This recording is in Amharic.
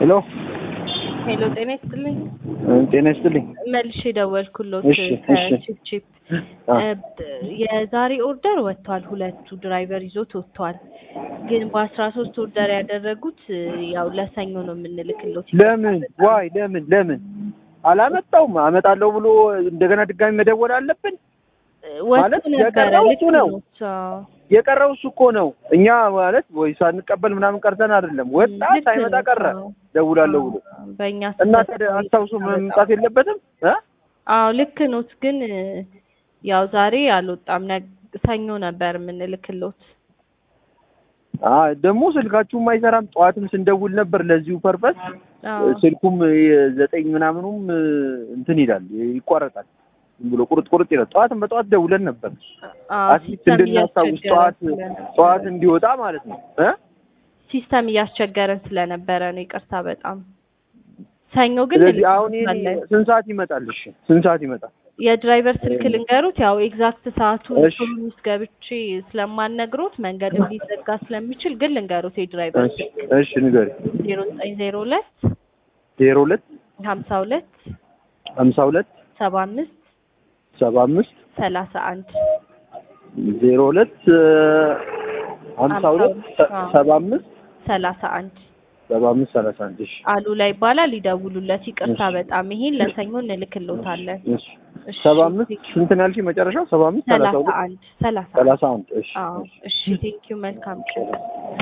ሄሎ ሄሎ ጤና ይስጥልኝ። ጤና ይስጥልኝ። መልሼ ደወልኩሎት እሺ፣ እሺ። ከቺፕ ቺፕ አ፣ የዛሬ ኦርደር ወጥቷል። ሁለቱ ድራይቨር ይዞት ወጥቷል። ግን በአስራ ሶስት ኦርደር ያደረጉት ያው ለሰኞ ነው የምንልክሎት። ለምን ዋይ ለምን ለምን አላመጣውም? አመጣለሁ ብሎ እንደገና ድጋሚ መደወል አለብን? ማለት ወጥቶ ነበረ የቀረው ልክ እሱ ነው። ነው። አዎ። የቀረው እሱ እኮ ነው። እኛ ማለት ወይ ሳንቀበል ምናምን ቀርተን አይደለም። ወጣ ልክ ሳይመጣ ነው። ቀረ። አዎ። ደውላለሁ ብሎ በእኛ እና ስህተት ታዲያ ነው አስታውሶ መምጣት የለበትም እ አዎ ልክ ኖት። ግን ያው ዛሬ አልወጣም። ነግ- ሰኞ ነበር የምንልክሎት። አ ደግሞ ስልካችሁም አይሰራም። ጠዋትም ስንደውል ነበር ለዚሁ ፐርፐስ አዎ ስልኩም የዘጠኝ ምናምኑም እንትን ይላል ይቋረጣል። ዝም ብሎ ቁርጥ ቁርጥ ይላል። ጠዋትም በጠዋት ደውለን ነበር አዎ፣ አትሊስት ሲስተም እንድናስታውስ እያስቸገረን ጠዋት ስለነበረ ጠዋት እንዲወጣ ማለት ነው እ ሲስተም እያስቸገረን ስለነበረ ነው። ይቅርታ በጣም ሰኞ ግን ስለዚህ አሁን ይሄ እንልክሎታለን። ስንት ሰዓት ይመጣል? እሺ ስንት ሰዓት ይመጣል? የድራይቨር ስልክ ልንገሩት። ያው ኤግዛክት ሰዓቱን እሺ። ቶሎ ውስጥ ገብቼ ስለማነግሮት መንገድም ሊዘጋ ስለሚችል ግን ልንገሩት የድራይቨር እሺ ስልክ እሺ ንገሪ። ዜሮ ዘጠኝ ዜሮ ሁለት ዜሮ ሁለት ሀምሳ ሁለት ሀምሳ ሁለት ሰባ አምስት ሰባ አምስት ሰላሳ አንድ ዜሮ ሁለት ሀምሳ ሁለት አዎ። ሰባ አምስት ሰላሳ አንድ ሰባ አምስት ሰላሳ አንድ እሺ አሉላ ይባላል። ይደውሉለት። ይቅርታ እሺ። በጣም ይሄን ለሰኞ እንልክሎታለን። እሺ እሺ። ሰባ አምስት ስንት ነው ያልሽኝ? መጨረሻው ሰባ አምስት ሰላሳ ሰላሳ ሁለት አንድ ሰላሳ ሰላሳ አንድ እሺ አዎ እሺ። እሺ ቴንኪዩ መልካም ቀን